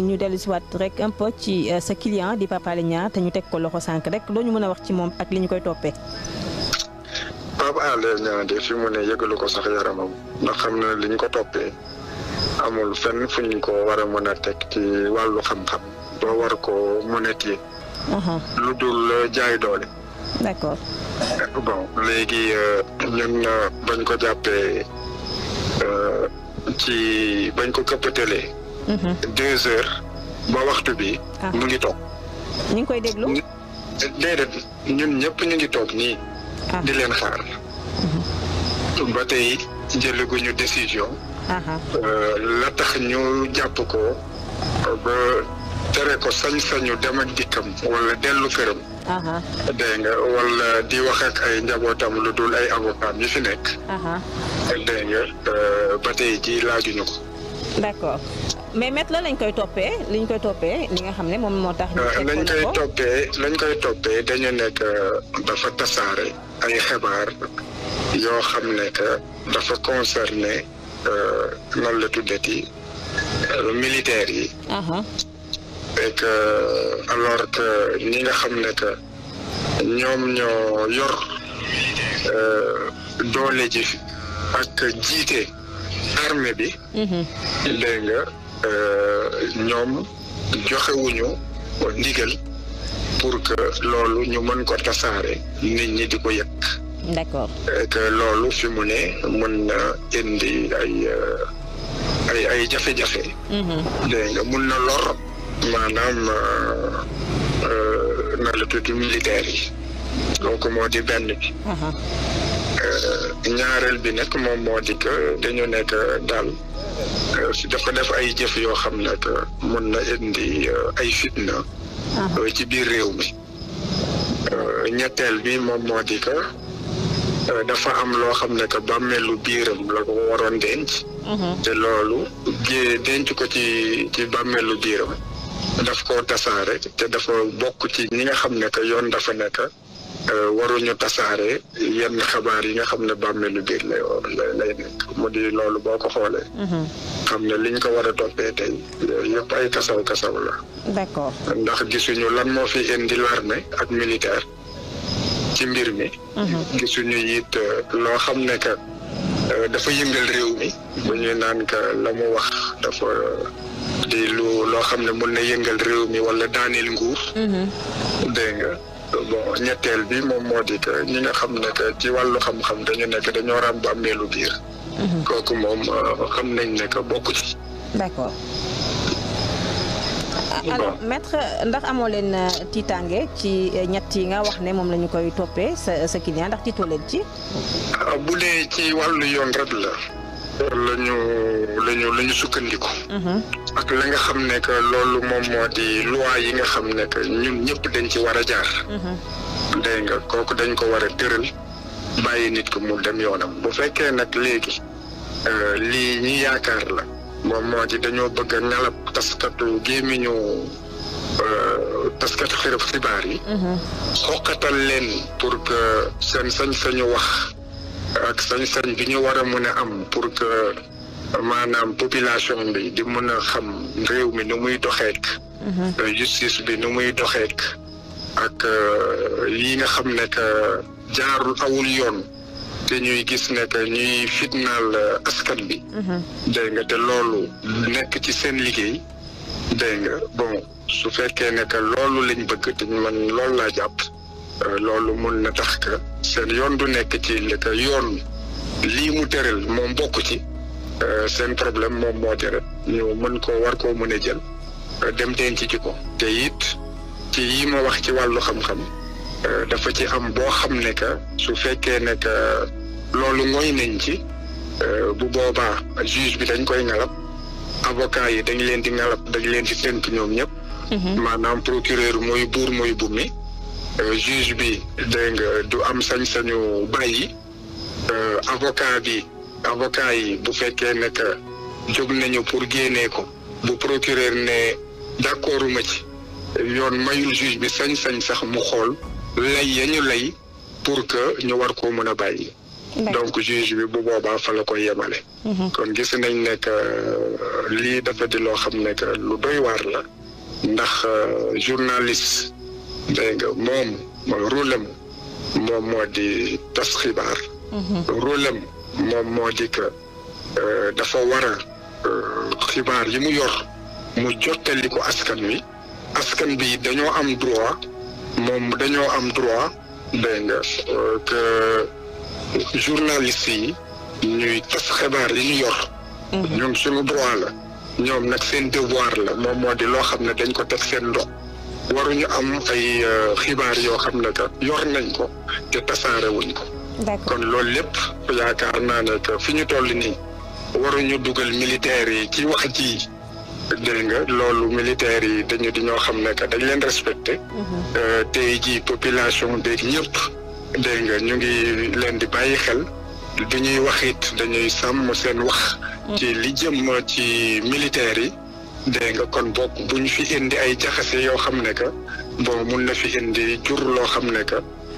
ñu dellu si waat rek un peu ci sa client di Pape Alé Niang te ñu teg ko loxo sànq rek doo ñu mën a wax ci moom ak li ñu koy toppee. Pape Alé Niang de fi mu ne yëgalu ko sax yaramam ndax xam na li ñu ko toppee amul fenn fu ñu ko war a mën a teg ci wàllu xam-xam ba war ko mën a téye. lu dul jaay doole. d'accord. bon léegi ñun bañ ko jàppee ci bañ ko këppatalee. deux heures ba waxtu bi. mu ngi toog. ñu ngi koy déglu. déedéet ñun ñëpp ñu ngi toog nii. di leen xaar. ba tey jëlaguñu décision. la tax ñu jàpp ko ba tere ko sañ-sañu dem ak dikkam wala dellu këram. dégg nga wala di wax ak ay njabootam lu dul ay avocat yi fi nekk. dégg nga ba tey ji laajuñu ko. d'accord mais maître la lañ koy toppee liñ koy toppee li nga xam ne moom moo tax. lañ koy toppee lañ koy toppee dañu nekk dafa tasaare ay xibaar yoo xam ne que dafa concerné nan la tuddati militaires yi. et que alors que ñi nga xam ne que ñoom ñoo yor doole ji ak jiite armée bi. dégg nga ñoom joxewuñu ndigal pour que loolu ñu mën ko tasaare nit ñi di ko yëg. d'accord. et que loolu fi mu ne mën na indi ay ay ay jafe-jafe. dégg nga mun na lor. maanaam na la tudd militaire yi donc moo di benn bi ñaareel bi nag moom moo di que dañu nekk daal dafa def ay jëf yoo xam ne que mun na indi ay fitna ci biir réew mi ñetteel bi moom moo di que dafa am loo xam ne que bàmmeelu biiram la ko waroon denc te loolu denc ko ci ci bàmmeelu biiram daf ko tasaare te dafa bokk ci ñi nga xam ne que yoon dafa nekk waruñu tasaare yenn xabaar yi nga xam ne bàmmeelu biir lay lay nekk mu di loolu boo ko xoolee. xam ne liñ ko war a toppee tey yëpp ay kasaw kasaw la. d'accord ndax gisuñu lan moo fi indi l'armée ak militaire ci mbir mi. gisuñu it loo xam ne que dafa yëngal réew mi. bu ñuy naan que la mu wax dafa. di lu loo xam ne mën na yëngal réew mi wala daaneel nguur. dégg nga bon ñetteel bi moom moo di que ñi nga xam ne que ci wàllu xam-xam dañu nekk dañoo ràmb bàmmeelu biir. kooku moom xam nañ ne que bokku ci. d'accord alors maître ndax amoo leen tiitaange ci ñett yi nga wax ne moom la ñu koy toppee sa sa client ndax tiitoo leen ci. bu dee ci wàllu yoon rek la. lañu lañu la ñu sukkandiku. ak la nga xam ne que loolu moom moo di loi yi nga xam ne que ñun ñëpp dañ ci war a jaar. dégg nga kooku dañ ko war a tëral bàyyi nit ko mu dem yoonam bu fekkee nag léegi lii ñi yaakaar la moom moo di dañoo bëgg a ngalab taskatu gémmiñu taskatu xirab xibaar yi. xoqatal leen pour que seen sañ-sañu wax. ak sañ-sañ bi ñu war a mën a am pour que maanaam population bi di mën a xam réew mi nu muy doxeek justice bi nu muy doxeek ak yi nga xam ne que jaarul awul yoon te ñuy gis ne que ñuy fitnaal askan bi dégg nga te loolu nekk ci seen liggéey dégg nga bon su fekkee ne que loolu lañ bëgg te man loolu laa jàpp loolu mun na tax que seen yoon du nekk ci li que yoon lii mu tëral moom bokk ci seen problème moom moo di rek ñu mën ko war koo mën a jël dem denc ci ko te it ci yi ma wax ci wàllu xam-xam dafa ci am boo xam ne que su fekkee ne que loolu ngoy nañ ci bu boobaa juge bi dañ koy ngalab avocat yi dañ leen di ngalab dañ leen di tënk ñoom ñëpp maanaam procureur mooy buur mooy bummi juge bi dégg nga du am sañ-sañu bàyyi avocat bi avocat yi bu fekkee ne que jóg nañu pour génnee ko bu procureur ne d'accorduma ci yoon mayul juge bi sañ-sañ sax mu xool lay ya ñu lay pour que ñu war koo mën a bàyyi donc juge bi bu boobaa fa la koy yemale kon gis nañ ne que lii dafa di loo xam ne que lu doy waar la ndax journaliste dégg nga moom rôle am moom moo di tas xibaar rôle am moom moo di que dafa war a xibaar yi mu yor mu jottali ko askan wi askan bi dañoo am droit moom dañoo am droit dégg nga que journaliste yi ñuy tas xibaar yi ñu yor ñoom suñu droit la ñoom nag seen devoir la moom moo di loo xam ne dañ ko teg seen ndox waruñu am ay xibaar yoo xam ne que yor nañ ko te tasaare wuñ ko kon loolu lépp yaakaar naa ne que fi ñu toll nii waruñu dugal militaires yi ci wax ji dégg nga loolu militaires yi dañu di ñoo xam ne que dañ leen respecté tey ji population beeg ñëpp dégg nga ñu ngi leen di bàyyi xel du ñuy wax it dañuy sàmm seen wax ci li jëm ci militaires yi dégg nga kon bokk bu ñu fi indi ay jaxase yoo xam ne que bon mun na fi indi jur loo xam ne que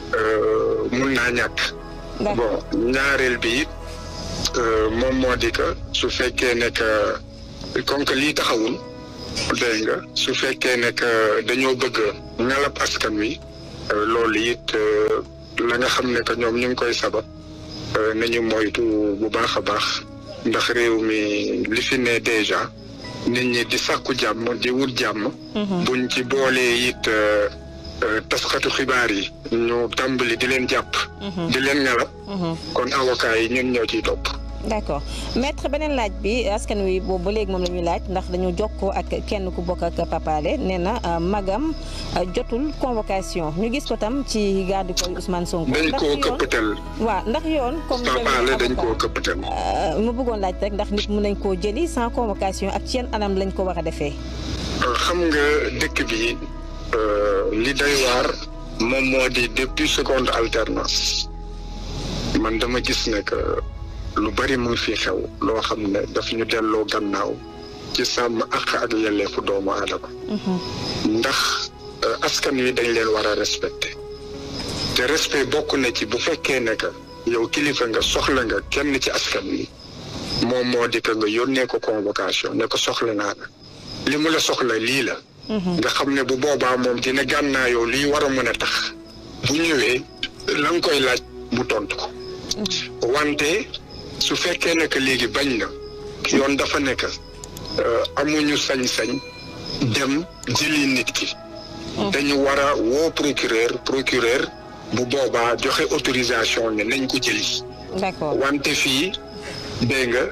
mun naa ñàkk bon ñaareel bi it moom moo di que su fekkee ne que comme que lii taxawul dégg nga su fekkee ne que dañoo bëgg ngalab askan wi loolu it la nga xam ne que ñoom ñu ngi koy sabab nañu moytu bu baax a baax ndax réew mi li fi ne déjà nit ñi di sàkku jàmm di wut jàmm buñ ci boolee it taskatu xibaar yi ñu tàmbali di leen jàpp di leen ngalab kon avocat yi ñun ñoo ciy topp d'accord maître beneen laaj bi askan wi boobu ba léegi moom la ñuy laaj ndax dañu jokkoo ak kenn ku bokk ak Papale nee na magam jotul convocation ñu gis ko tam ci garde koy Ousmane Sonko. dañ koo këppatal. waaw ndax yoon. comme Papale dañ koo këppatal. mu bëggoon laaj rek ndax nit mën nañ koo jëli sans convocation ak ci yan anam lañ ko war a defee. xam nga dëkk bi li day waar moom moo di depuis seconde alternance man dama gis ne que. lu bari mu ngi fi xew loo xam ne daf ñu delloo gannaaw ci sàmm àq ak yelleefu doomu aadama ndax askan wi dañ leen war a respecté te respect bokk na ci bu fekkee ne que yow kilifa nga soxla nga kenn ci askan wi moom moo di que nga yónnee ko convocation ne ko soxla naa la li mu la soxla lii la nga xam ne bu boobaa moom dina gànnaayoo liy war a mën a tax bu ñëwee la nga koy laaj mu tontu ko wante su fekkee ne que léegi bañ na yoon dafa nekk amuñu sañ-sañ dem jëli nit ki dañu war a woo procureur procureur bu boobaa joxe autorisation ne nañ ko jëli d'accord wante fii dégg nga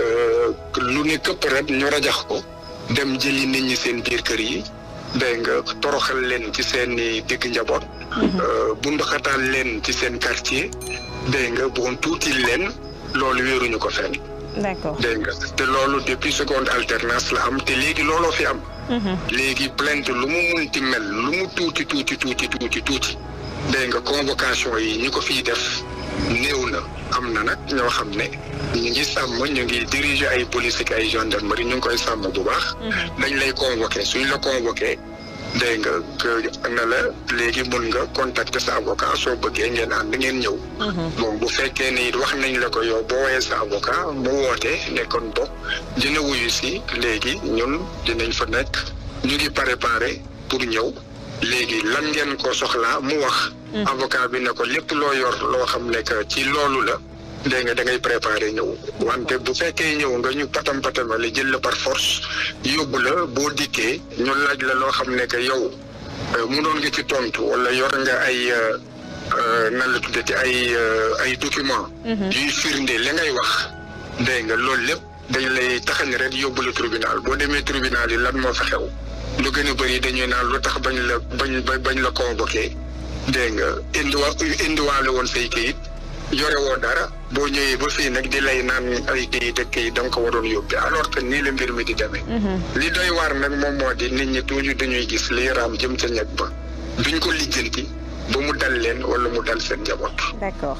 lu ne këpp rek ñu rajax ko dem jëli nit ñi seen biir kër yi dégg nga toroxal leen ci seen i digg njaboot bunduxataal leen ci seen quartier dégg nga bon tuuti leen loolu wéeruñu ko fenn. d'accord dégg nga te loolu depuis seconde alternance la am te léegi looloo fi am. léegi plainte lu mu munti mel lu mu tuuti tuuti tuuti tuuti tuuti dégg nga convocation yi ñi ko fiy def néew na am na nag ñoo xam ne ñu ngi sàmm ñu ngi diriger ay police ak ay gendarmerie ñu ngi koy sàmm bu baax. dañ lay convoqué suñ la convoqué. dégg nga que na la léegi mun nga contacter sa avocat soo bëggee ngeen ànd ngeen ñëw. bon bu fekkee ne it wax nañ la ko yow boo woowee sa avocat mu woote ne kon bokk dina wuyu si léegi ñun dinañ fa nekk ñu ngi préparé pour ñëw léegi lan ngeen ko soxlaa mu wax. avocat bi ne ko lépp loo yor loo xam ne que ci loolu la. dégg nga da ngay préparer ñëw wante bu fekkee ñëw nga ñu patam patamale jël la par force yóbbu la boo dikkee ñu laaj la loo xam ne que yow mu doon nga ci tontu wala yor nga ay nan la tuddati ay ay document yuy firnde li ngay wax dégg nga loolu lépp dañ lay taxañ rek yóbbu la tribunal boo demee tribunal yi lan moo fa xew lu gën a bëri dañuy naan lu tax bañ la bañ bañ la convoqué dégg nga indiwa indiwaale woon say kayit yore woo dara boo ñëwee ba fii nag di lay naan ay kayit ak kayit da nga ko waroon yóbbi alors que nii la mbir mi di demee. li doy waar nag moom moo di nit ñi toujours dañuy gis liy raam jëm ca ñag ba duñ ko lijjanti ba mu dal leen wala mu dal seen njaboot. d'accord.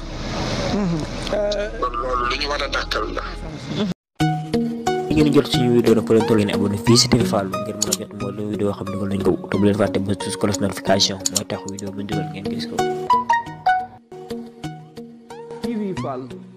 kon loolu lu ñu war a dàkkal la. ngeen jot suñu vidéo nag leen toll ngeen abonné fii si TV Fallou ngir mën a jot moo leen vidéo xam ne dugal nañ ko te bu leen fàtte ba sus cloche notification mooy tax vidéo bu ñu dugal ngeen gis ko TV Fallou Fall